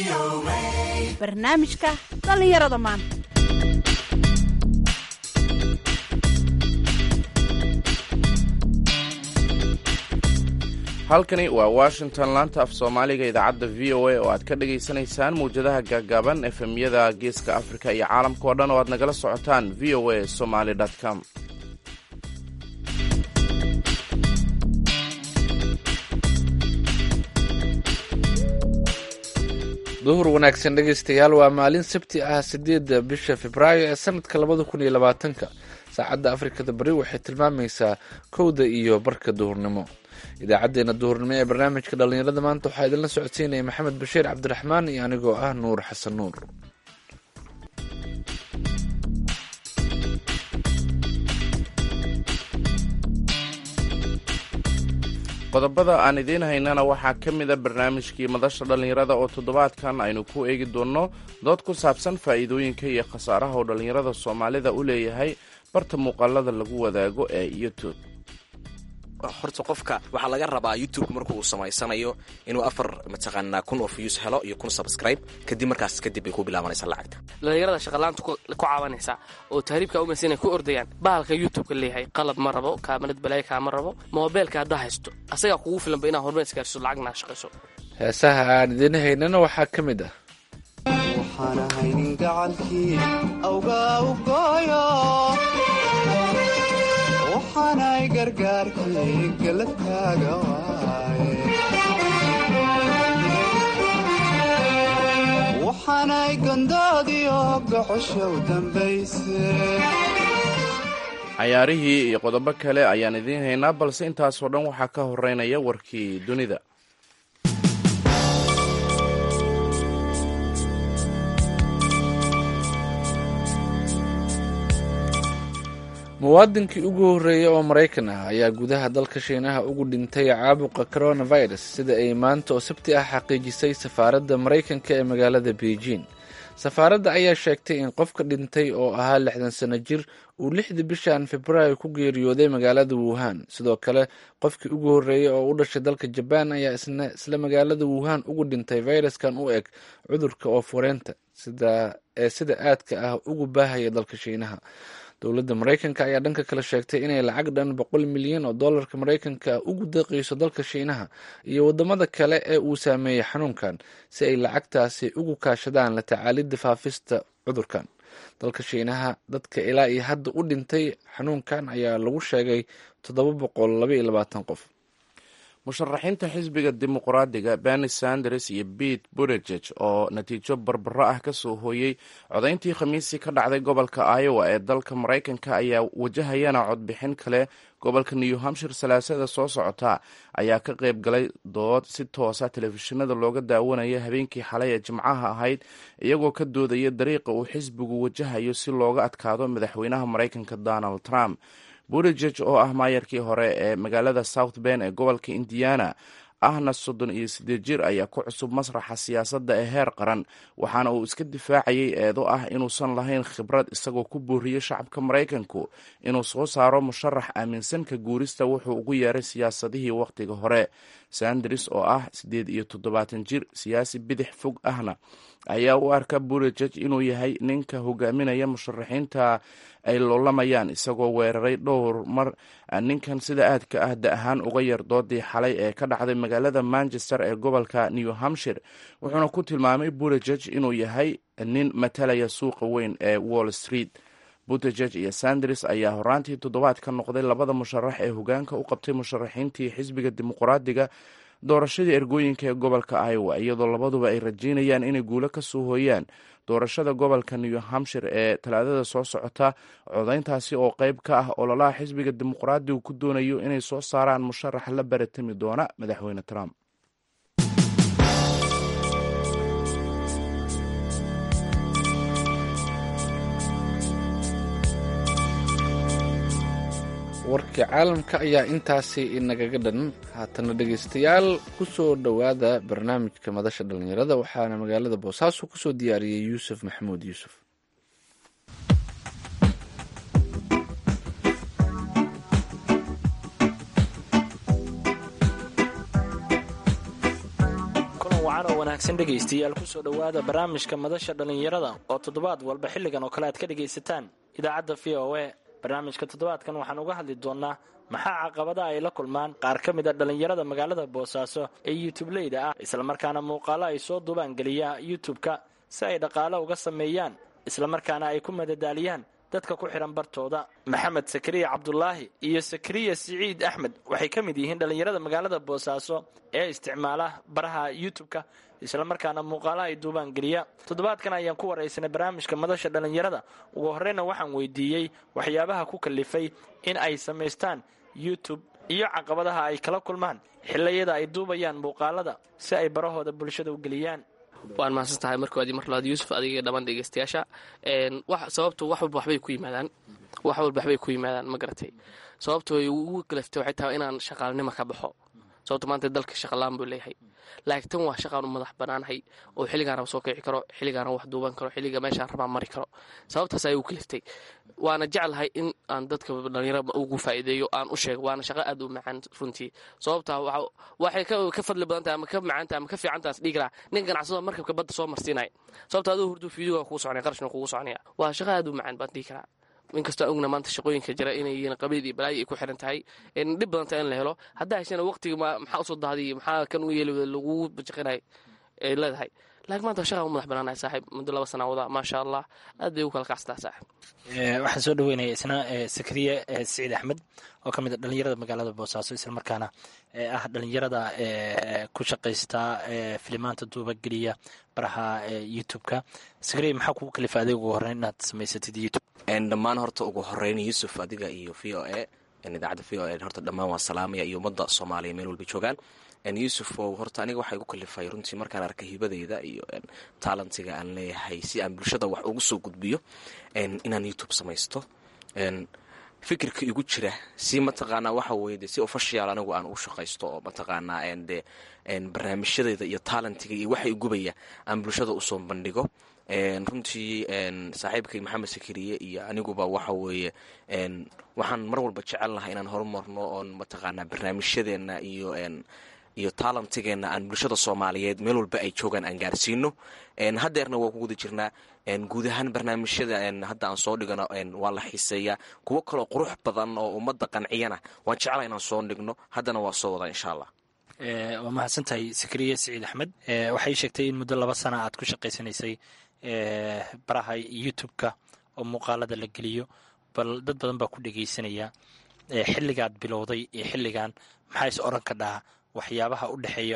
barnaamijka dhallinyarada maanta halkani waa washington laanta af soomaaliga idaacadda v o a oo aad ka dhagaysanaysaan mawjadaha gaagaaban efemyada geeska afrika iyo caalamka oo dhan oo aad nagala socotaan v o a somaly com duhur wanaagsan dhegaystayaal waa maalin sabti ah sideedda bisha februaayo ee sanadka labada kun iyo labaatanka saacadda afrikada bari waxay tilmaamaysaa kowda iyo barka duhurnimo idaacaddeenna duhurnimo ee barnaamijka dhallinyarada maanta waxaa idinla socodsiinaya maxamed bashiir cabdiraxmaan iyo anigoo ah nuur xasan nuur qodobada aan idiin haynana waxaa ka mida barnaamijkii madasha dhallinyarada oo toddobaadkan aynu ku eegi doonno dood ku saabsan faa'iidooyinka iyo khasaaraha uu dhallinyarada soomaalida u leeyahay barta muuqaalada lagu wadaago ee youtube horta qofka waxaa laga rabaa youtube marku uu samaysanayo inuu afar mataqaanaa kun oo views helo iyo kun subscribe kadib markaas kadib bay ku bilaabanaysaa lacagta dhallinyarada shaqalaanta ku caawinaysa oo tahriibka umaysa inay ku ordayaan bahalka youtubeka leeyahay qalab ma rabo kaamarad balaayo kaama rabo moobeelka haddaa haysto asagaa kugu filanba inaad horumar isgaarsiso lacagna shaqayso heesaha aan idiin haynana waxaa ka mid ah waxaan ahaynin gacalkii awgaa u gooyo waxaanay gargaarkii galadkaaga waaye waxaanay gondoodiyo goxoshow dambayse cayaarihii iyo qodobo kale ayaan idiin haynaa balse intaasoo dhan waxaa ka horeynaya warkii dunida muwaadinkii ugu horreeyey oo maraykan ah ayaa gudaha dalka shiinaha ugu dhintay caabuqa coronavirus sida ay maanta oo sabti ah xaqiijisay safaaradda maraykanka ee magaalada beijing safaaradda ayaa sheegtay in qofka dhintay oo ahaa lixdan sano jir uu lixdii bishan februaayo ku geeriyooday magaalada wuhan sidoo kale qofkii ugu horreeyey oo u dhashay dalka jabaan ayaa isla magaalada wuhan ugu dhintay fayraskan u eg cudurka oofureenta ee sida aadka ah ugu baahaya dalka shiinaha dowladda maraykanka ayaa dhanka kale sheegtay inay lacag dhan boqol milyan oo dollarka maraykanka ugu deeqayso dalka shiinaha iyo wadamada kale ee uu saameeyey xanuunkan si ay lacagtaasi ugu kaashadaan la tacaalidda faafista cudurkan dalka shiinaha dadka ilaa iyo hadda u dhintay xanuunkan ayaa lagu sheegay toddoba boqol laba iyo labaatan qof musharaxiinta xisbiga dimuqraadiga berni sanders iyo bete buttigieg oo natiijo barbaro ah ka soo hooyey codayntii khamiisii ka dhacday gobolka iowa ee dalka maraykanka ayaa wajahayana codbixin kale gobolka new hampshire salaasada soo socota ayaa ka qayb galay dood si toosa telefishinada looga daawanaya habeenkii xalay ee jimcaha ahayd iyagoo ka doodaya dariiqa uu xisbigu wajahayo si looga adkaado madaxweynaha maraykanka donald trump buttigieg oo ah maayarkii hore ee magaalada south ben ee gobolka indiana ahna soddon iyo siddeed jir ayaa ku cusub masraxa siyaasadda ee heer qaran waxaana uu iska difaacayay eedo ah inuusan lahayn khibrad isagoo ku booriyey shacabka maraykanku inuu soo saaro musharax aaminsanka guurista wuxuu ugu yeeray siyaasadihii wakhtiga hore sanders oo ah siddeed iyo toddobaatan jir siyaasi bidix fog ahna ayaa u arka buttigieg inuu yahay ninka hogaaminaya musharaxiinta ay loolamayaan isagoo weeraray dhowr mar ninkan sida aadka ah da ahaan uga yar doodii xalay ee ka dhacday magaalada manchester ee gobolka new hampshire wuxuuna ku tilmaamay buttigieg inuu yahay nin matalaya suuqa weyn ee wall street buttigieg iyo sanders ayaa horaantii toddobaad ka noqday labada musharax ee hogaanka u qabtay musharaxiintii xisbiga dimuqraadiga doorashadii ergooyinka ee gobolka iowa iyadoo labaduba ay rajeynayaan inay guulo ka soo hooyaan doorashada gobolka new hampshire ee talaadada soo socota codayntaasi oo qayb ka ah ololaha xisbiga dimuqraadigu ku doonayo inay soo saaraan musharax la baratami doona madaxweyne trump warkii caalamka ayaa intaasi inagaga dhan haatana dhegaystayaal ku soo dhowaada barnaamijka madasha dhallinyarada waxaana magaalada boosaaso kusoo diyaariyey yuusuf maxamuud yuusuf wacan oo wanaagsan dhegaystayaal ku soo dhowaada barnaamijka madasha dhallinyarada oo toddobaad walba xilligan oo kale aad ka dhegaysataan idaacadda v o a barnaamijka toddobaadkan waxaan uga hadli doonnaa maxaa caqabada ay la kulmaan qaar ka mid a dhallinyarada magaalada boosaaso ee youtubeleyda ah islamarkaana muuqaalo ay soo duubaan geliya youtub-ka si ay dhaqaalo uga sameeyaan islamarkaana ay ku madadaaliyaan dadka ku xidhan bartooda maxamed sakariya cabdulaahi iyo sakariya siciid axmed waxay ka mid yihiin dhallinyarada magaalada boosaaso ee isticmaala baraha youtub-ka islamarkaana muuqaalaha ay duubaan geliya toddobaadkan ayaan ku waraysanay barnaamijka madasha dhallinyarada ugu horreyna waxaan weydiiyey waxyaabaha ku kalifay in ay samaystaan youtube iyo caqabadaha ay kala kulmaan xiliyada ay duubayaan muuqaalada si ay barahooda bulshada u geliyaan waan mahadsan tahay markoodii mar labaad yuusuf adiga dhammaan dhegeystayaasha sababtu wax walba waxbay ku yimaadaan wax walba waxbay ku yimaadaan ma garatay sababto ugu kalaftay waxay tahay inaan shaqaalnimo ka baxo sababto maanta dalka shaqalaan buu leeyahay laakiin tan waa shaqaan u madax banaanahay oo xilligaan raba soo kici karo xilligaan wax duuban karo xilliga meeshaan rabaa mari karo sababtaas ayay u kaliftay waana jeclahay in aan dadka dhalinyarada ugu faa'iideeyo aan u sheego waana shaqo aad u macaan runtii sababtaa waxay ka fadli badan tahay ama ka macaan tahay ama ka fiican tahay dhiigi lahaa nin ganacsado markabka badda soo marsiinaya sababta aduu hurdu fiidiyoga kugu soconaya qarashna kugu soconaya waa shaqo aad u macaan baan dhihi karaa inkastoo ogna maanta shaqooyinka jira inay yihiin qabiil iyo balaayo ay ku xiran tahay dhib badan tahay in la helo haddaa heshana waqtiga maxaa usoo daadiy maxaa kan u yeeli lagu bajaqinay ay leedahay laakiin maanta shaqaa u madax banaanahay saaxiib muddo laba sana wada maasha allah aad bay ugu kala kacsataa saaxiib waxaan soo dhaweynaya isna sakariye siciid axmed oo ka mid a dhalinyarada magaalada boosaaso islamarkaana ah dhalinyarada ku shaqaysta filimaanta duubageliya baraha youtube-ka sakariye maxaa kugu kalifa adiga ugu horreyn inaad samaysatid youtube dhammaan horta ugu horeyn yuusuf adiga iyo v o a idaacadda v o a horta dhammaan waa salaamaya iyo ummadda soomaaliya meel walba joogaan yuusuf o horta aniga waxaa igu kalifay runtii markaan arkay hibadeyda iyo taalentiga aan leeyahay si aan bulshada wax ugu soo gudbiyo inaan youtube samaysto fikirka igu jira si mataqaanaa waxa weye de si official anigu aan u shaqaysto oo mataqaanaa de barnaamijyadeeda iyo taalentiga iyo waxa igubaya aan bulshada usoo bandhigo runtii saaxiibkay maxamed sakariye iyo aniguba waxa weeye waxaan mar walba jecel lahaa inaan horumarno oon mataqaanaa barnaamijyadeena iyo iyo taalantigeenna aan bulshada soomaaliyeed meel walba ay joogaan aan gaarsiino haddeerna waa ku guda jirnaa guud ahaan barnaamijyada hadda aan soo dhigano waa la xiiseeyaa kuwo kaloo qurux badan oo ummadda qanciyana waan jeclaa inaan soo dhigno haddana waa soo wadaa insha allah waa mahadsan tahay sakariye siciid axmed waxay sheegtay in muddo laba sana aad ku shaqaysanaysay baraha youtube-ka oo muuqaalada la geliyo bal dad badan baa ku dhegaysanaya xilligaad bilowday iyo xilligan maxaa is oran ka dhaha waxyaabaha u dhexeeya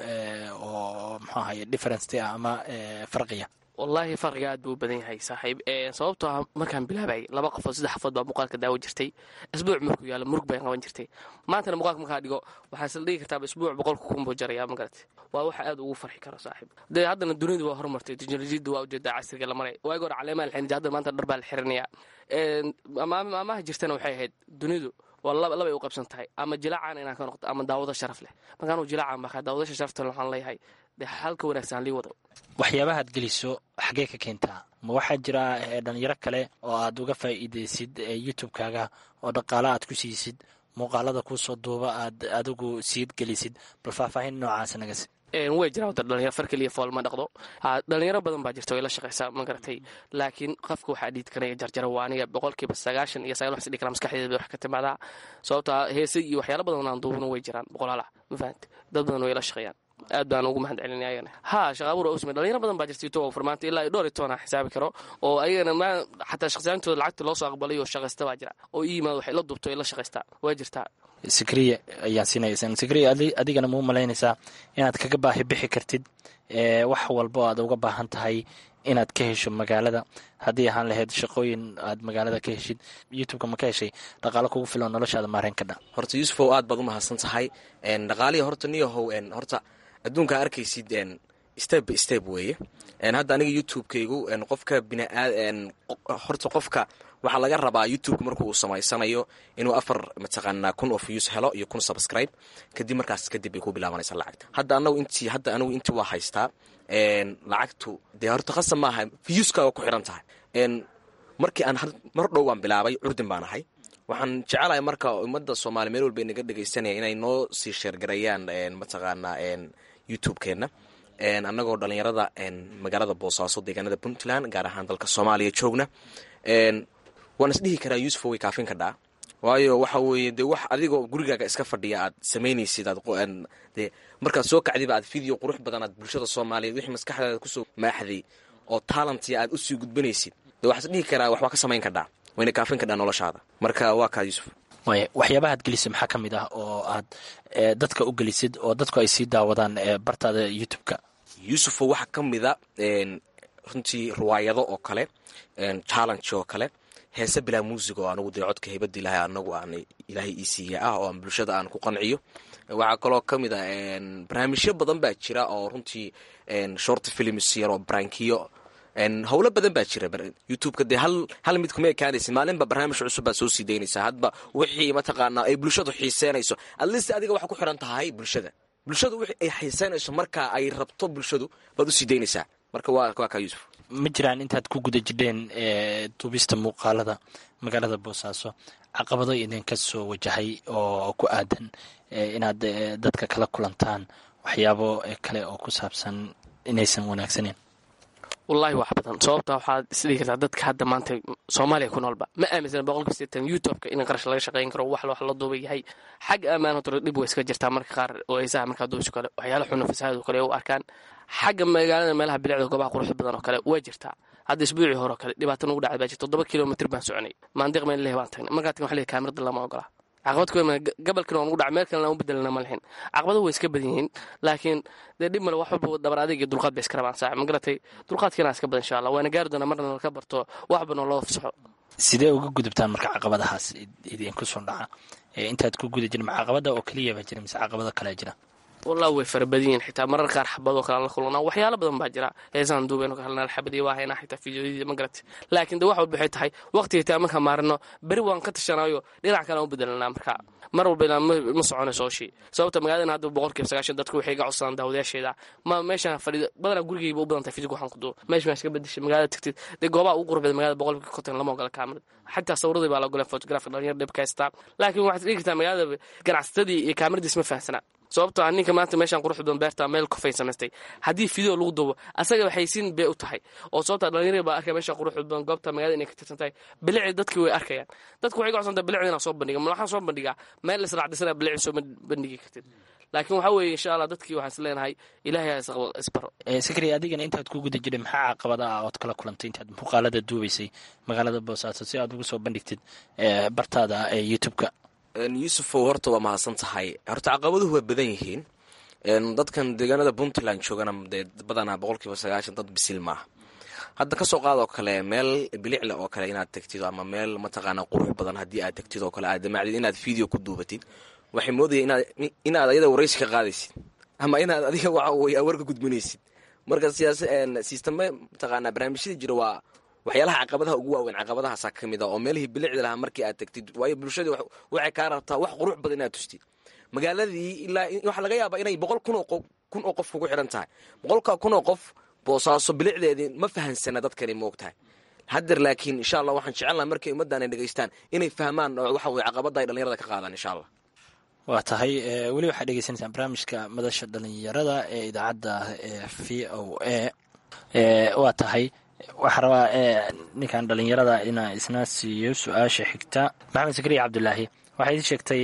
oo mxuu ahaye difference ah ama farqiya wallaahi farqiga aad buu u badan yahay saaxiib sababtoo ah markaan bilaabay laba qofood saddex qofood baa muuqaalka daawo jirtay isbuuc markuu yaalo murug bay qaban jirtay maantana muuqaalka markaa dhigo waxaa isla dhigi kartaaba isbuuc boqolka kunbuu jaraya ma garate waa waxa aad ugu farxi karo saaxiib dee haddana dunidu waa horumartay teknolojiyadda waa ujeedaa casriga la maray waagi hore caleemaha la xirin haddana maanta dhar baa la xirinaya amaamaha jirtana waxay ahayd dunidu waa labay u qabsan tahay ama jilaacaan inaan ka noqdo ama daawado sharaf leh markaanu jilaacaan baa daawadasha sharafta waxaan leeyahay dee halka wanaagsan lii wado waxyaabahaad geliso xaggee ka keentaa ma waxaa jira dhalinyaro kale oo aad uga faa'iidaysid youtube-kaaga oo dhaqaala aad ku siisid muuqaalada kuusoo duuba aad adigu siid gelisid bal faahfaahin noocaas nagasi way jiraan wada dhalinyaro far keliya fool ma dhaqdo dhalinyaro badan baa jirta way la shaqaysaa ma garatay laakiin qofka waxaa dhiid karaya jarjara waa aniga boqolkiiba sagaashan iyo sagaal wax dhigi kara maskaxdeeda bay wax ka timaadaa sababtaa heese iyo waxyaala badan aan duubano way jiraan boqolaala ma fahamte dad badan way la shaqeeyaan aad baan ugu mahad celinaya ayagana ha shaqaabuur usme dhalinyaro badan baa jirta youtube furmaanta ilaa iyo dhowr iyo toban aan xisaabi karo oo ayagana ma xataa shaqsiyaantooda lacagta loo soo aqbalay oo shaqaysta baa jira oo ii yimaado waxay la duubto ay la shaqaystaa waa jirtaa sakriya ayaan siinaya sakriya adigana ma u malaynaysaa inaad kaga baahi bixi kartid wax walba oo aad uga baahan tahay inaad ka hesho magaalada haddii ahaan lahayd shaqooyin aad magaalada ka heshid youtubeka ma ka heshay dhaqaalo kugu filan noloshaada maareen ka dha horta yuusufow aad baad u mahadsan tahay dhaqaalihii horta niyahow horta adduunkaa arkaysid step by step weeye hadda aniga youtube-kaygu qofka biniaad horta qofka waxaa laga rabaa youtube marka uu samaysanayo inuu afar mataqaanaa kun of views helo iyo kun subscribe kadib markaas kadib bay ku bilaabanaysa lacagta hadda anagu intii hadda anigu intii waa haystaa lacagtu dee horta khasab maaha viewskaaga ku xiran tahay markii aan mar dhow aan bilaabay curdin baan ahay waxaan jecelahay marka ummadda soomaaliya meel walba naga dhegaysanaya inay noo sii sheergarayaan mataqaanaa youtube-keenna annagoo dhalinyarada magaalada boosaaso deegaanada puntland gaar ahaan dalka soomaaliya joogna waan isdhihi karaa yuusufo way kaafin kadhaa waayo waxa weeye dee wax adigoo gurigaaga iska fadhiya aad samaynaysid aad dee markaad soo kacdiba aad video qurux badan aad bulshada soomaaliyeed wixii maskaxdaada kusoo maaxday oo taalantia aad usii gudbanaysid dee waxaa isdhihi karaa wax waa ka samayn kadhaa wayna kaafin kadhaa noloshaada marka waa kaa yuusuf waxyaabahaad gelisay maxaa ka mid ah oo aad dadka u gelisid oo dadku ay sii daawadaan bartaada youtube-ka yuusufo waxaa ka mida runtii riwaayado oo kale challenge oo kale heese bilaa muusig oo anugu dee codka heybada ilaahay anagu aan ilaahay ii siiya ah oo aan bulshada aan ku qanciyo waxaa kaloo ka mid a barnaamijyo badan baa jira oo runtii short films yar oo brankiyo howlo badan baa jira youtubeka dee hal hal mid kuma ekaanaysa maalinba barnaamij cusub baad soo sii daynaysaa hadba wixii mataqaanaa ay bulshadu xiiseenayso adlist adiga waxaa ku xiran tahay bulshada bulshadu wixii ay xiiseenayso marka ay rabto bulshadu baad usii daynaysaa marka waa waa kaa yuusuf ma jiraan intaad ku guda jidheen duubista muuqaalada magaalada boosaaso caqabado idinka soo wajahay oo ku aadan inaad dadka kala kulantaan waxyaabo kale oo ku saabsan inaysan wanaagsaneyn wallaahi wax badan sababta waxaad isdhigi kartaa dadka hadda maanta soomaaliya ku noolba ma aaminsana boqolkiiba sideetan youtubeka in qarash laga shaqayn karo wax wax la duuba yahay xagga ammaan hotore dhib way iska jirtaa marka qaar oo heesaha markaa duubis kale waxyaala xuna fasahaad oo kale u arkaan xagga magaalada meelaha bilicda goobaha quruxda badan oo kale waa jirtaa hadda isbuucii hore oo kale dhibaatan ugu dhacday baa jirta toddoba kilomitr baan soconay maandiq meel leh baan tagnay markaa tagna waxa leeyahay kaamirada lama ogola caqabad ku gabalkan waan ugu dhaca meel kalena u bedelana ma lahin caqabado way iska badan yihiin laakiin dee dhib male wax walba dabar adeeg iyo dulqaad bay iska rabaan saaxib magaratay dulqaadkeena iska badan insha allah waana gaari doonaa marna nalka barto waxba noo loo fasaxo sidee uga gudubtaan marka caqabadahaas idinku soo dhaca intaad ku guda jirin ma caqabada oo keliya baa jira mise caqabado kalea jira wallah way fara badan yihiin xitaa marar qaar xabadoo kale la kulana waxyaalo badan baa jira heesaan duuben oo kalena xabadiya waa haynaa xitaa fideoyadii ma garati laakiin de wax walba waxay tahay waqtiga xitaa markaan maarino beri waan ka tashanaayo dhinac kale aan u bedelanaa marka mar walba ilaa ma soconayso hooshii sababta magaalada hadda boqolkiiba sagaashan dadku waxay iga codsadaan daawadayaasheeda ma meeshaan fadhiida badanaa gurigayba u badan tahay fidig waxaan ku duubo meesha maa iska bedeshay magaalada tagtid dee goobaha ugu qurbada magaalada boqolkiiba konton lama ogola kaamirad xataa sawradii baa la ogoleen photography dhalinyar dhib ka haystaa laakiin waxaad dhigi kartaa magaalada ganacsatadii iyo kaamiradiis ma fahamsanaa sababto a ninka maanta meeshaan quruxda badan beerta meel kofay samaystay haddii video lagu duubo asaga waxay siin bay u tahay oo sababta dhalinyarada baa arkaya meeshaan quruxda badan goobta magaalada inay ka tirsan tahay bilicii dadkii way arkayaan dadku waxay gocsan tahay bilicda inaan soo bandhiga ma waxaan soo bandhigaa meel israacdisana bilicii soo bandhigi kartid laakiin waxaa weeye insha allah dadkii waxaan is leenahay ilaahay ha isbaro sakri adigana intaad ku guda jiray maxaa caqabada ah ood kala kulantay intaad muuqaalada duubaysay magaalada boosaaso si aad ugu soo bandhigtid bartaada ee youtube-ka yuusufow horta waa mahadsan tahay horta caqabaduhu waa badan yihiin dadkan deegaanada puntland joogana dee badanaa boqolkiiba sagaashan dad bisil maaha hadda kasoo qaad oo kale meel bilicle oo kale inaad tagtid ama meel mataqaana qurux badan haddii aad tagtid oo kale aad damacdid inaad video ku duubatid waxay moodaya inaad ayada waraysi ka qaadaysid ama inaad adiga waxa warka gudbinaysid marka siyaas sistame mataqaana barnaamijyada jira waa waxyaalaha caqabadaha ugu waaweyn caqabadahaasa ka mid a oo meelihii bilicda lahaa markii aad tagtid waayo bulshadii waxay kaa rabtaa wax qurux badan inaad tustid magaaladii ilaa waxaa laga yaabaa inay boqol kun oo kun oo qof kugu xiran tahay boqolka kun oo qof boosaaso bilicdeedii ma fahansana dadkani moog tahay haddeer laakiin insha allah waxaan jecelnaha markay ummaddan ay dhegaystaan inay fahmaan waxa weye caqabada ay dhalinyarada ka qaadaan insha allah waa tahay weli waxaad dhegeysanaysaan barnaamijka madasha dhalinyarada ee idaacadda v o a waa tahay waxaa rabaa ninkan dhalinyarada inaa isna siiyo su-aasha xigta maxamed sakriya cabdulaahi waxaa idin sheegtay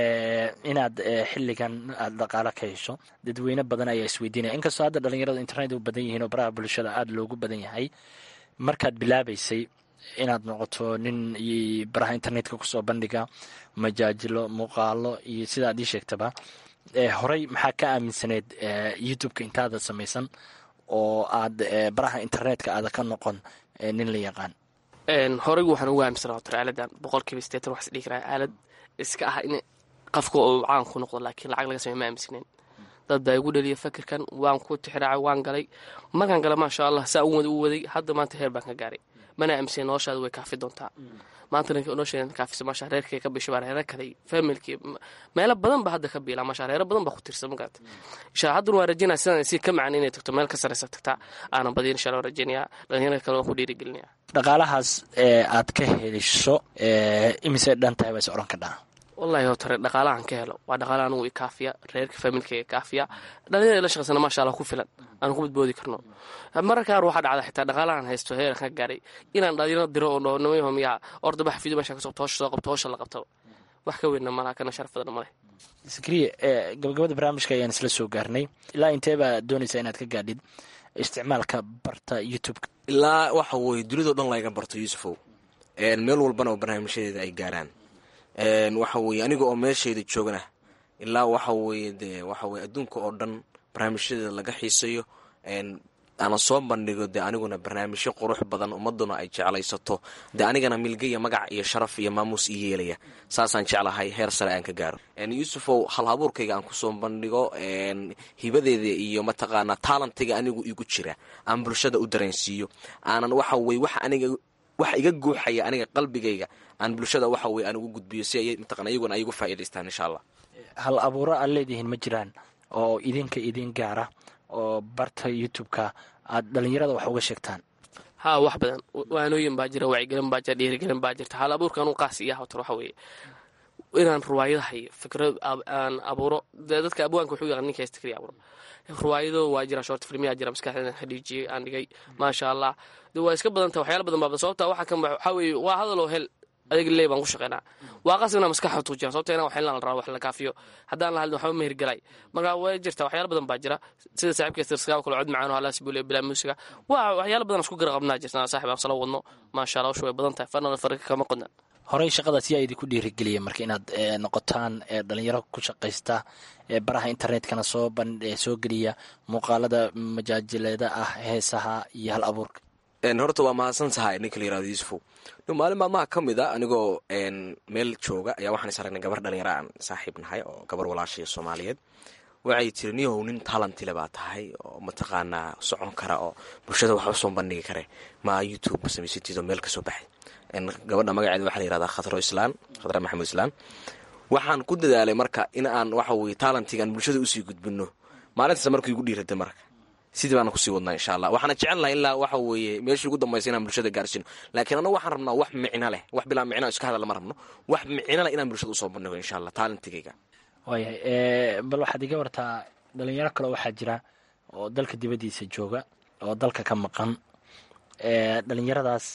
inaad xiligan aad dhaqaalo ka hesho dadweyne badan ayaa isweydiinaya inkastoo hadda dhalinyaradu internet u badan yihiin oo baraha bulshada aada loogu badan yahay markaad bilaabaysay inaad noqoto nin baraha internetka kusoo bandhiga majaajilo muuqaalo iyo sida ad ii sheegtaba horey maxaa ka aaminsaneed youtube-ka intaada samaysan oo aad baraha internetka aada ka noqon nin la yaqaan horeygu waxaan ugu aaminsanaa otor aaladan boqolkiiba sideetan waxaa isdhihi karaa aalad iska ah in qofka uu caan ku noqdo laakiin lacag laga samey ma aaminsaneyn dad baa igu dhaliya fakirkan waan ku tixraacay waan galay markaan gala maasha allah saa u wada u waday hadda maanta heer baan ka gaaray mana aaminsanen noloshaada way kaafi doontaa maanta nolosheeda kaafisa maasha reerkay ka bisha baa reero kale familkii meelo badan ba hadda ka biila maasha reero badan baa ku tirsan magarata insha haddana waa rajeynaya sidaan si ka macan inay tagto meel ka sareysa tagtaa aanan badiyin insha allah rajeynaya dhalinyarada kale waan ku dhiirigelinaya dhaqaalahaas ee aad ka heliso imise dhan tahay waa is oran kadhaa wallahi oo tare dhaqaalahan ka helo waa dhaqaala anugu ikaafiya reerka familkayga kaafiya dhalinyarada la shaqaysana maasha allah ku filan aanu ku badboodi karno mararka qaar waxaa dhacda xitaa dhaqaalahan haysto heeran ka gaaray inaan dhalinyaro diro oo dhaho nimayaho miyaa orda bax fiido meesha kasoo toosha soo qabto howsha la qabto wax ka weynna malaha kana sharaf badan maleh sakriye gabagabada barnaamijka ayaan isla soo gaarnay ilaa intee baa doonaysaa inaad ka gaadhid isticmaalka barta youtube-ka ilaa waxa weye dunidao dhan layga barto yuusufow meel walbana oo barnaamijyadeeda ay gaaraan waxa weye aniga oo meesheeda joogana ilaa waxa weye dee waxa weye adduunka oo dhan barnaamijyadeeda laga xiisayo ana soo bandhigo dee aniguna barnaamijyo qurux badan ummaduna ay jeclaysato dee anigana milgaya magac iyo sharaf iyo maamuus i yeelaya saasaan jeclahay heer sare aan ka gaaro yuusufow hal habuurkayga aan kusoo bandhigo hibadeeda iyo mataqaanaa taalantiga anigu igu jira aan bulshada u dareensiiyo aanan waxa weye wax aniga waxa iga guuxaya aniga qalbigayga aan bulshada waxa weye aan ugu gudbiyo si ay mataqana iyaguna ay ugu faa'idaystaan insha allah hal abuuro aad leedihiin ma jiraan oo idinka idin gaara oo barta youtube-ka aad dhalinyarada wax uga sheegtaan haa wax badan waanooyin baa jira wacyigelin baa jira dhiirigelin baa jirta hal abuurka anuu qaas iya hawtar waxa weeye inaan ruwaayadaha iyo fikrad aan abuuro dee dadka abwaanka wuxuu yaqaan ninka heesta kaliya abuuro ruwaayado waa jira short filmiyaa jira maskaxdeedan xadhiijiyey aan dhigay maasha allah de waa iska badan taha waxyaala badan baabda sababta waxa kan waxaa weeye waa hadaloo hel adeeg leey baan ku shaqeynaa waa qasab inaa maskaxa tuujira sababta inaan waxin la rabaa wax la kaafiyo haddaan la hadlin waxba ma hirgalay marka way jirta waxyaala badan baa jira sida saaxiibka sirskaaba kale cod macaan oo halaas buule bilaa muusiga waa waxyaala badan isku garaqabnaa jirta saaxib aan sala wadno maasha allah usha way badan tahay farnada farka kama qodna horey shaqadaas yaa idinku dhiirigeliya marka inaad noqotaan dhalinyaro ku shaqaysta baraha internetkana soo soo geliya muuqaalada majaajileeda ah heesaha iyo hal abuurka horta waa mahadsan tahay ninka la yirahdo yuusufow maalin maalmaha ka mid a anigoo meel jooga ayaa waxaan is aragnay gabar dhalinyaro aan saaxiib nahay oo gabar walaashaya soomaaliyeed waxay tiri niyow nin talantile baa tahay oo mataqaanaa socon kara oo bulshada waxba soo bandhigi kare ma youtube samaysatiid oo meel kasoo baxay gabadha magaceeda waxaa la yirahdaa khatro islaan khatra maxamed islaan waxaan ku dadaalay marka in aan waxa weye talantigaan bulshada usii gudbino maalintaas markii igu dhiirada marka sidii baana kusii wadnaa insha allah waxaana jecel lahay ilaa waxa weeye meeshii ugu dambaysa inaan bulshada gaarsiino laakiin anagu waxaan rabnaa wax micno leh wax bilaa micno iska hadal lama rabno wax micno leh inaan bulshada usoo bandhigo insha allah talantigayga waayahay bal waxaad iga wartaa dhalinyaro kale waxaa jira oo dalka dibaddiisa jooga oo dalka ka maqan dhalinyaradaas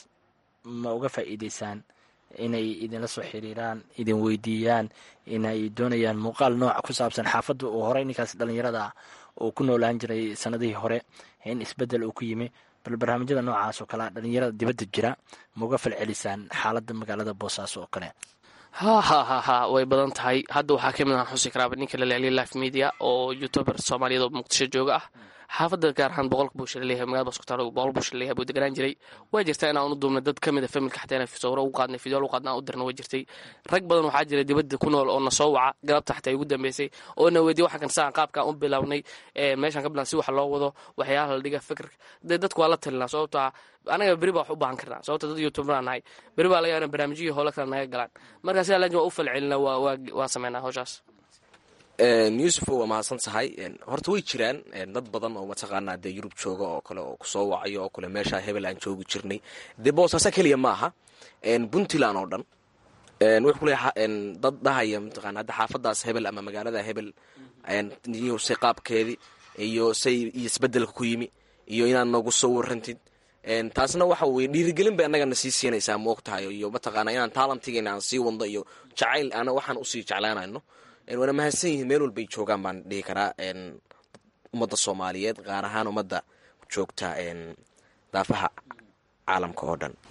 ma uga faa'iideysaan inay idinla soo xiriiraan idin weydiiyaan inay doonayaan muuqaal nooca ku saabsan xaafadda uu horey ninkaas dhalinyarada uu ku noolaan jiray sanadihii hore in isbedel uu ku yimi bal barnaamijyada noocaas oo kalea dhalinyarada dibadda jira ma uga falcelisaan xaaladda magaalada boosaaso oo kale ha ha ha ha way badan tahay hadda waxaa ka mid aan xusi karaaba ninka la leeliya life media oo youtuber soomaaliyeed oo muqdisho jooga ah xaafadda gaar ahaan boqolka buusha laleeyahay magaalada baskutaalo boqol buusha laleeyahay buu deganaan jiray waa jirtaa inaan u duubnay dad ka mid a familka xataa inaan sawiro ugu qaadnay fideol u qaadna aan u dirna waa jirtay rag badan waxaa jira dibadda ku nool oo na soo waca galabta xataa ugu dambeysay oo na weydiya waxaan kan saan qaabkaan u bilownay meeshaan ka bilan si wax loo wado waxyaalaha la dhiga fikir dee dadku waa la talinaa sababtaa anaga beri baa wax u baahan karnaa sababta dad youtuberaa nahay beri baa laga yaabaa barnaamijyihii hoola kale naga galaan markaa sidaa laakin waa u falcelina waa sameynaa howshaas yuusufo waa mahadsan tahay horta way jiraan dad badan oo mataqaanaa dee yurub jooga oo kale oo kusoo wacayo oo kale meeshaa hebel aan joogi jirnay dee boosaasa keliya ma aha puntland oo dhan wuxuu kuleeya dad dhahaya mataqana hadda xaafadaas hebel ama magaalada hebel iyo say qaabkeedii iyo say iyo isbedelka ku yimi iyo inaad noogu soo warantid taasna waxa weye dhiirigelin bay annagana sii siinaysaa moog tahay iyo mataqaana inaan taalantigeena aan sii wadno iyo jacayl ana waxaan usii jeclaanayno waana mahadsan yihiin meel walbay joogaan baan dhihi karaa ummadda soomaaliyeed gaar ahaan ummadda joogta daafaha caalamka oo dhan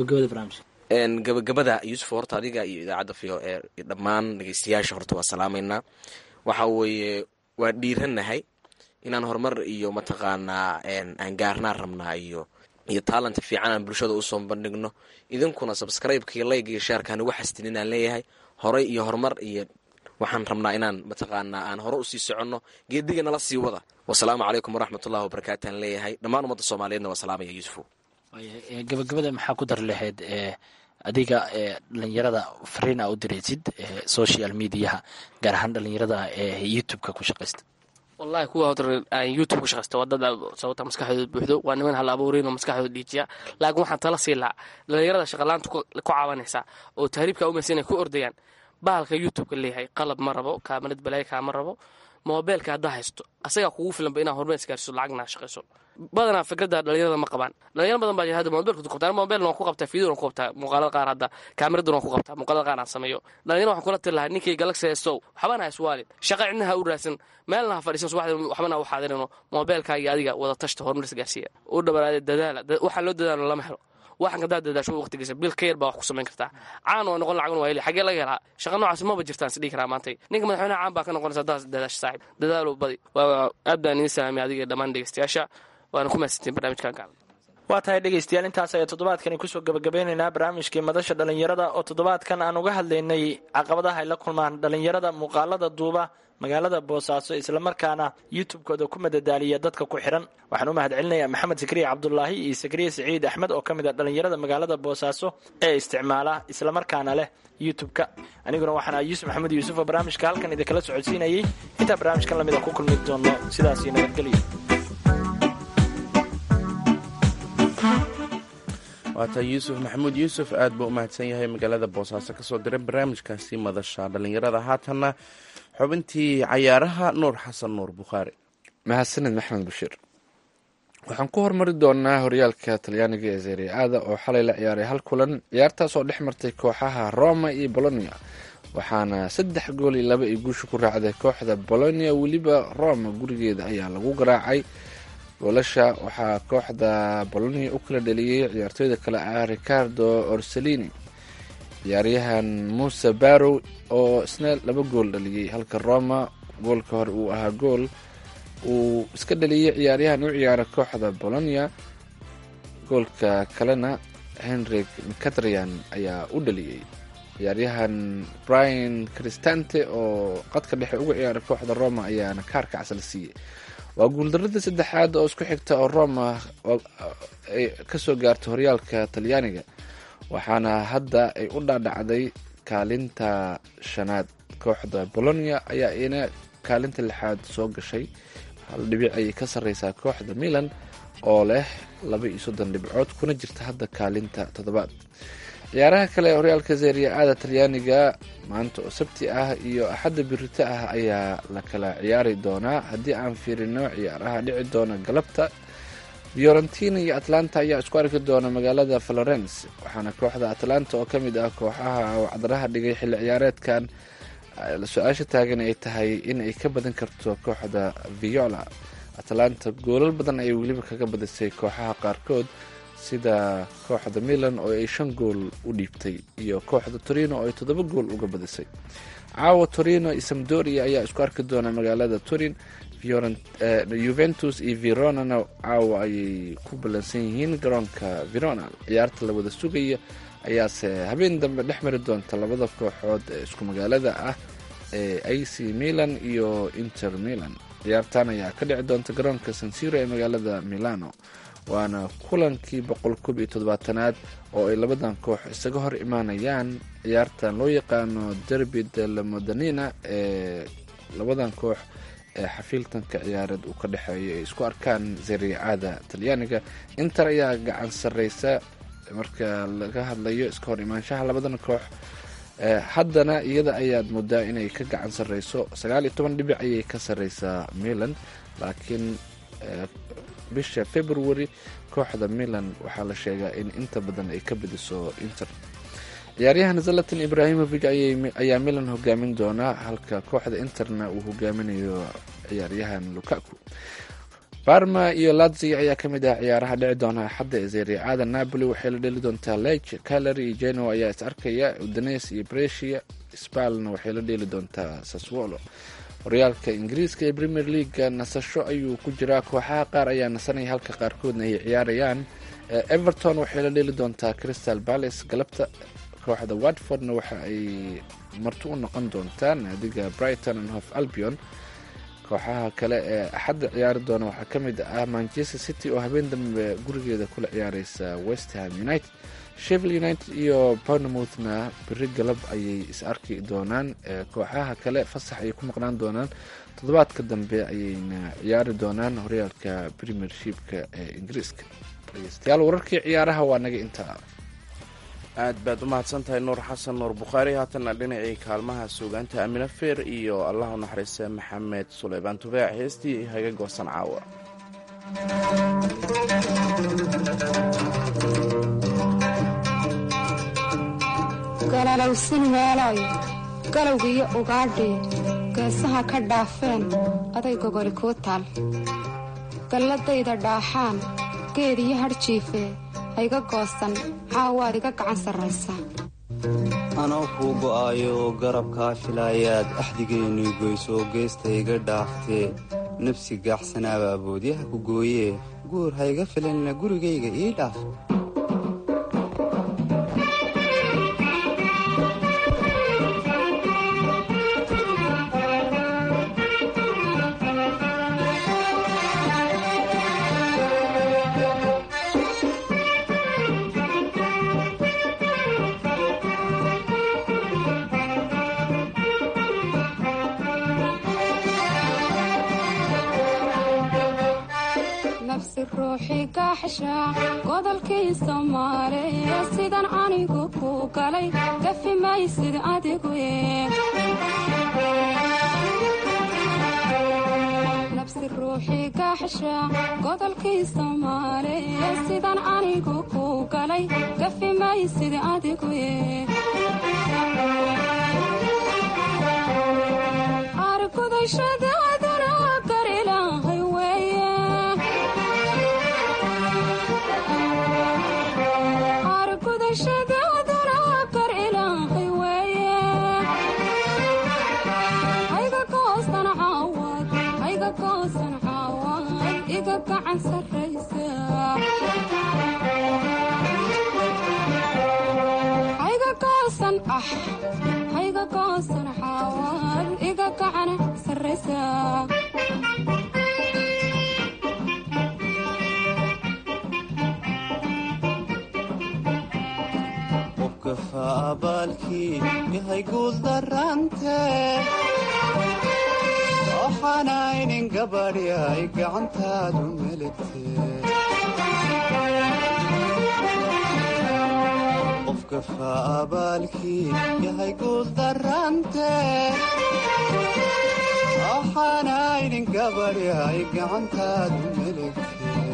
gabagabada yuusuf horta adiga iyo idaacadda v o e dhammaan dhegeystayaasha horta waa salaamaynaa waxa weeye waa dhiiranahay inaan horumar iyo mataqaanaa aan gaarnaan rabnaa iyo iyo taalanta fiican aan bulshada usoo bandhigno idinkuna subscribe-ka iyo layga iyo sheerka anugu xastin inaan leeyahay horey iyo horumar iyo waxaan rabnaa inaan mataqaanaa aan hore usii soconno geediga nala sii wada wasalaamu calaykum waraxmatullahi wabarakaatu aan leeyahay dhammaan ummadda soomaaliyeedna waa salaamaya yuusufo gabagabada maxaa ku dar lahayd adiga dhalinyarada fariin aa u diraysid social mediaha gaar ahaan dhalinyarada youtube-ka ku shaqaysta wallahi kuwa hor aan youtube ku shaqaysta waa dad sababta maskaxdooda buuxdo waa niman hal abuuriin oo maskaxdooda dhiijiya laakiin waxaan tala sii lahaa dhalinyarada shaqalaanta ku caawanaysa oo tahriibka umaysa inay ku ordayaan bahalka youtubeka leeyahay qalab ma rabo kaamarad balaayo kaama rabo moobeelka haddaa haysto asagaa kugu filanba inaa horumar isgaarsiso lacagna shaqayso badanaa fikradda dhalinyarada ma qabaan dhalinyaro badan baa jira hadda mobilka ku qabtaa mobilna waan ku qabtaa fiideo waan ku qabtaa muuqaalada qaar hadda kaamiradan waan ku qabtaa muuqaalada qaar aan sameeyo dhalinyaro waxaan kula tiri lahaa ninkii galaxy haystow waxbana ha iswaalin shaqa cidna ha u raadsan meelna ha fadhiisan subaxda waxbana ha u xaadirino moobeelkaa iyo adiga wada tashta horumar isgaarsiiya u dhabaraade dadaala waxaan loo dadaalo lama helo waxan kadaa dadaasho waqtigiisa bil ka yar baa wax ku samayn kartaa caan waa noqon lacagna waa heli xagee laga helaa shaqa noocaas maba jirtaan is dhihi karaa maantay ninka madaxweynaha caan baa ka noqonaysa haddaas dadaasho saaxib dadaalo badi waa aad baan idiin salaamay adiga dhammaan dhegeystayaasha waana ku mahadsantiin barnaamijkan gaal waa tahay dhegaystayaal intaas ayaa toddobaadkani kusoo gabagabeynaynaa barnaamijkii madasha dhallinyarada oo toddobaadkan aan uga hadlaynay caqabadaha ay la kulmaan dhallinyarada muuqaalada duuba magaalada boosaaso islamarkaana youtube-kooda ku madadaaliya dadka ku xihan waxaan u mahad celinayaa maxamed sakriye cabdulaahi iyo sakriye siciid axmed oo ka mid a dhallinyarada magaalada boosaaso ee isticmaala islamarkaana leh youtube-ka aniguna waxaan ah yuusuf maxamed yuusuf oo barnaamijka halkan idinkala socodsiinayay intaa barnaamijkan lamida ku kulmi doono sidaasii nabadgelyo waata yuusuf maxamuud yuusuf aad buu u mahadsan yahay magaalada boosaaso kasoo diray barnaamijkaasi madasha dhallinyarada haatanna xubintii cayaaraha nuur xasan nuur bukhaari mahadsaned maxmed bashiir waxaan ku hormari doonaa horyaalka talyaaniga ee serie aada oo xalay la ciyaaray hal kulan ciyaartaas oo dhex martay kooxaha roma iyo bolonia waxaana saddex gool iyo laba ay guusha ku raacday kooxda bolonia weliba roma gurigeeda ayaa lagu garaacay goolasha waxaa kooxda bolonia u kala dheliyey ciyaartooyda kale ah ricardo orselini ciyaaryahan muuse barrow oo isna laba gool dhaliyey halka roma goolka hore uu ahaa gool uu iska dhaliyey ciyaaryahan u ciyaara kooxda bolonia goolka kalena henrik mcatrian ayaa u dhaliyey ciyaaryahan brian cristante oo qadka dhexe uga ciyaara kooxda roma ayaana kaarka casal siiyey waa guuldaradii saddexaad oo isku xigta oo roma ay kasoo gaartay horyaalka talyaaniga waxaana hadda ay u dhaadhacday kaalinta shanaad kooxda bolonia ayaa ina kaalinta lixaad soo gashay hal dhibic ayay ka sarreysaa kooxda milan oo leh laba iyo soddon dhibcood kuna jirta hadda kaalinta toddobaad ciyaaraha kale ee horyaalka seria aada talyaaniga maanta oo sabti ah iyo axadda birito ah ayaa la kala ciyaari doonaa haddii aan fiirino ciyaaraha dhici doona galabta fiorentina iyo atlanta ayaa isku arki doona magaalada florence waxaana kooxda atlanta oo ka mid ah kooxaha wacdaraha dhigay xilli ciyaareedkan su-aasha taagan ay tahay in ay ka badan karto kooxda viola atlanta goolal badan ayay weliba kaga badisay kooxaha qaarkood sida kooxda milan oo ay shan gool u dhiibtay iyo kooxda torino oo ay toddoba gool uga badisay caawa torino iyo samdoria ayaa isku arki doona magaalada turin juventus iyo veronana caawa ayay ku ballansan yihiin garoonka verona ciyaarta la wada sugaya ayaase habeen dambe dhex mari doonta labada kooxood ee isku magaalada ah ee ac milan iyo inter milan ciyaartan ayaa ka dhici doonta garoonka sansiro ee magaalada milano waana kulankii boqol koob iyo toddobaatanaad oo ay labadan koox isaga hor imaanayaan ciyaartan loo yaqaano derby de la modanina ee labadan koox ee xafiiltanka ciyaareed uu ka dhexeeyo ay isku arkaan zariicada talyaaniga inter ayaa gacan sarreysa marka laga hadlayo iska hor imaanshaha labadan koox haddana iyada ayaad moodaa inay ka gacan sarreyso sagaal iyo toban dhibic ayay ka sarreysaa milan laakiin bisha february kooxda milan waxaa la sheegaa in inta badan ay ka badiso inter ciyaaryahan zalatan ibrahimovic ayaa milan hogaamin doonaa halka kooxda interna uu hogaaminayo ciyaaryahan lukaku barma iyo lazio ayaa ka mid ah ciyaaraha dhici doona axadda ee zeriacada napoli waxay la dheli doontaa lege calary iyo genoa ayaa is arkaya udanes iyo bresia spalna waxay la dheeli doontaa saswolo horyaalka ingiriiska ee premier leaga nasasho ayuu ku jiraa kooxaha qaar ayaa nasanaya halka qaarkoodna ay ciyaarayaan everton waxay la dheeli doontaa crystal palace galabta kooxda watfordna waxa ay marti u noqon doontaa naadiga brighton and hof albion kooxaha kale ee axadda ciyaari doona waxaa ka mid ah manchester city oo habeen dambe gurigeeda kula ciyaareysa westham united shevil united iyo bournemouthna beri galab ayay is arki doonaan kooxaha kale fasax ayay ku maqnaan doonaan toddobaadka dambe ayayna ciyaari doonaan horyaalka premiershipka ee ingiriiska dhegeystayaal wararkii ciyaaraha waa naga intaa aad baad u mahadsan tahay nuur xasan nuur bukhaari haatanna dhinacii kaalmaha suugaanta amina feer iyo allah u naxariista maxamed suleymaan tubaac heestii haga goosan caawa galalowsan weelooy galowgiyo ugaadhii geesaha ka dhaafeen aday gogoli kuu taal galladayda dhaaxaan geed iyo hadhjiife hayga goosan caawaad iga gacan sarraysaa anoo kuu go'aayo garabkaa filaayaad axdigaynii goysoo geesta iga dhaaftee nafsi gaaxsanaabaa boodyaha ku gooyee guur hayga filanina gurigayga ii dhaaf nafsi ruuxii gaaxsha godolkii soomaaliya sidan anigu ku galay gafi maysid adigu nafsi ruuxii gaaxsha godolkii soomaaliya sidan anigu ku galay gafi maysid adigu argudashadaaduna garilahay weeye argudashadaaduna gar ilaahay weeye hayga goosan caawad hayga goosan caawad iga gacan sarraysa hayga goosan ah hayga goosan caawad iga gacan sarraysa qofka faabaalkii yahay guuldarrante waxaanaynin gabadhi ay gacantaadu meligte qofka faabaalkii yahay guuldarrante waxaanaynin gabadhi ay gacantaadu meligte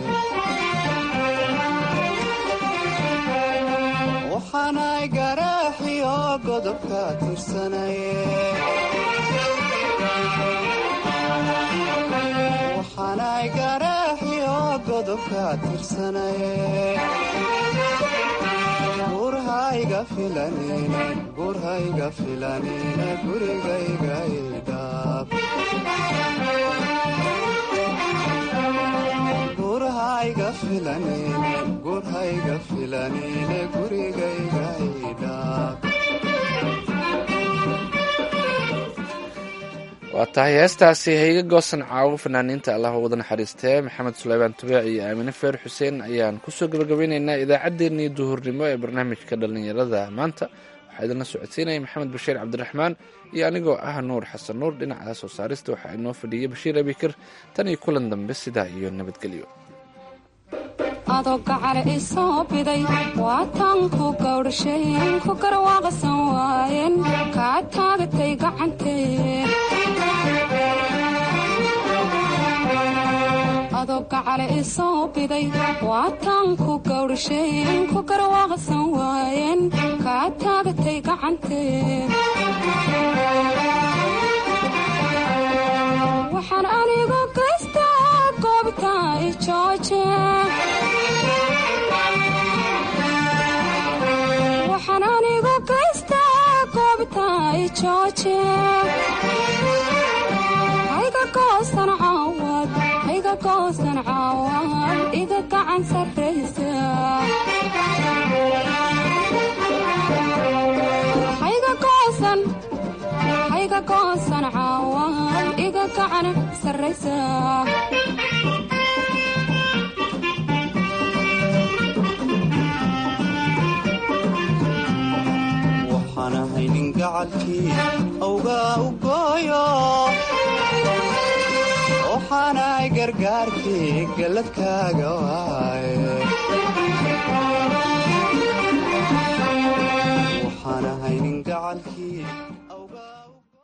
waxaanay garaaxiyo godobka tirsanaye waxaanay garaaxiyo godobka tirsanaye gurhayga filanine gurhayga filanine gurigayga idhaaf gurhayga filanine gurhayga filanine gurigayga idhaaf waa tahay heestaasi hayga goosan caawo fanaaniinta allah wada naxariistee maxamed suleymaan tubaac iyo aamine feer xuseen ayaan kusoo gabagabeyneynaa idaacaddeenii duhurnimo ee barnaamijka dhallinyarada maanta waxaa idinla socodsiinaya maxamed bashiir cabdiraxmaan iyo anigoo ah nuur xasan nuur dhinaca soo saarista waxaa inoo fadhiyay bashiir abikir tan iyo kulan dambe sidaa iyo nabadgelyo adoo gacale i soo biday waatan ku gawdhasheen ku garwaaqsan waayeen kaa taagatay gacantee adoo gacale i soo biday waatan ku gawdhasheen ku garwaaqsan waayeen kaa taagatay gacantee waxaan anigu gaystaa goobta i jooje waxaan anigu gaystaa goobta i jooje hayga goosan caawad hayga goosan caawad iga gacan sarraysa hayga goosan hayga goosan caawad iga gacan sarraysa waxaan ahay nin gacalkii awgaa u gooyo waxaanay gargaarkii galladkaaga waaye waxaan ahaynin gacalkii